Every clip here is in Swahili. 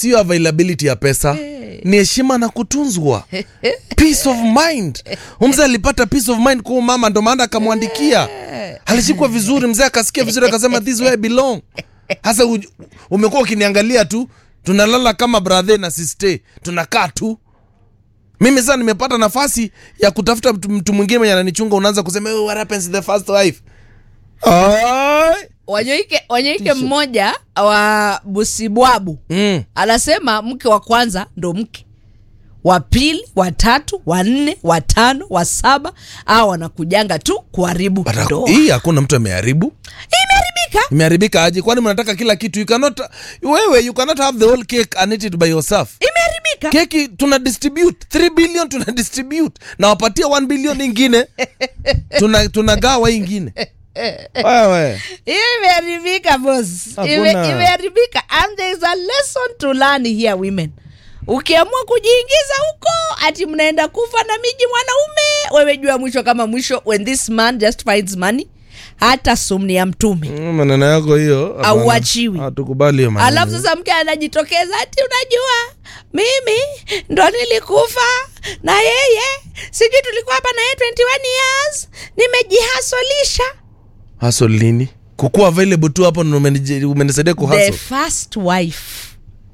sio availability ya pesa ni heshima na kutunzwa peace of mind mzee alipata peace of mind kwa mama ndo maana akamwandikia alishikwa vizuri mzee akasikia vizuri akasema this where I belong hasa u- umekuwa ukiniangalia tu tunalala kama brother na sister tunakaa tu mimi sasa nimepata nafasi ya kutafuta mtu, mtu mwingine mwenye ananichunga unaanza kusema "Oh, what happens to the first wife Ai. wanyoike wanyoike mmoja wa busibwabu mm. anasema mke wa kwanza ndo mke wa pili wa tatu wa nne wa tano wa saba au wanakujanga tu kuharibu But ndoa hii hakuna mtu ameharibu imeharibika imeharibika aje kwani mnataka kila kitu you cannot wewe you cannot have the whole cake and eat it by yourself imeharibika keki tuna distribute 3 billion tuna distribute na wapatia 1 billion ingine tuna tunagawa hii ingine wewe hiyo imeharibika boss Hakuna. Ime- imeharibika and there is a lesson to learn here women ukiamua kujiingiza huko ati mnaenda kufa na miji mwanaume wewe jua mwisho kama mwisho when this man just finds money hata sumni ya mtume Mm, maneno yako hiyo hapana. Hauachiwi. hatukubali hiyo maneno. alafu sasa mke anajitokeza ati unajua mimi ndo nilikufa na yeye sijui tulikuwa hapa na yeye 21 years nimejihasolisha hustle nini kukuwa available tu hapo ndo umenije- umenisaidia the kuhustle first wife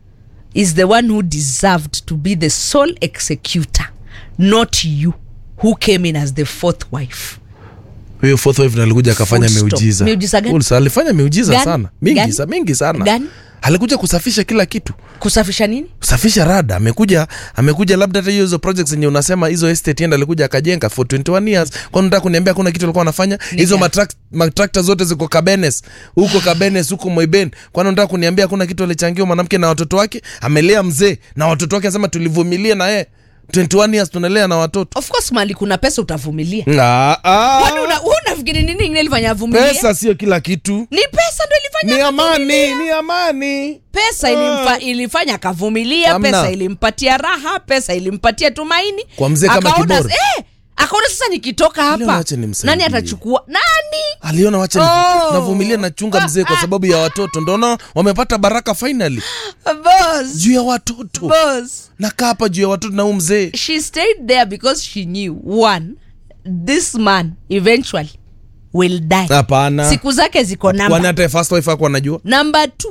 is the one who deserved to be the sole executor not you who came in as the fourth wife huyo fourth wife ndo alikuja akafanya Full stop. miujiza Miujiza gani? Full- alifanya miujiza Gani? sana mingi, Gani? sa, mingi sana Gani? alikuja kusafisha kila kitu kusafisha nini kusafisha rada amekuja amekuja labda hata hiyo hizo projects zenye unasema hizo estate enda alikuja akajenga for 21 years kwani unataka kuniambia kuna kitu alikuwa anafanya hizo gani? matrak- matrakta zote ziko kabenes huko kabenes huko moiben kwani unataka kuniambia kuna kitu alichangiwa mwanamke na watoto wake amelea mzee na watoto wake anasema tulivumilia na yeye 21 years tunalea na watoto of course mali kuna pesa utavumilia Ah, ah. kwani una- wewe unafikiri nini ingine ilifanya avumilie pesa sio kila kitu ni pesa ndo ilifanya ni amani ni amani pesa ilimfa, ilifanya akavumilia Hamna. pesa ilimpatia raha pesa ilimpatia tumaini Kwa mzee kama Akaona- kiboro. eh, akaona sasa nikitoka Leo hapa acha nimsaidie. nani atachukua nani aliona wacha Oh. navumilia nachunga mzee kwa sababu ya watoto ndona wamepata baraka finally boss juu ya watoto boss nakaa hapa juu ya watoto na huu mzee she stayed there because she knew one this man eventually will die hapana siku zake ziko kwani namba hata first wife ako anajua namba t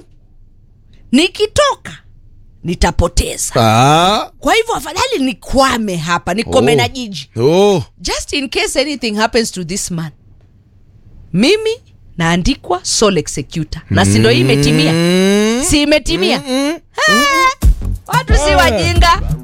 nikitoka nitapoteza ah. kwa hivyo afadhali nikwame hapa nikome Oh. na jiji oh. just in case anything happens to this man mimi naandikwa sole executor na si ndo hii imetimia mm. si imetimia Mm. Ah, watu si wajinga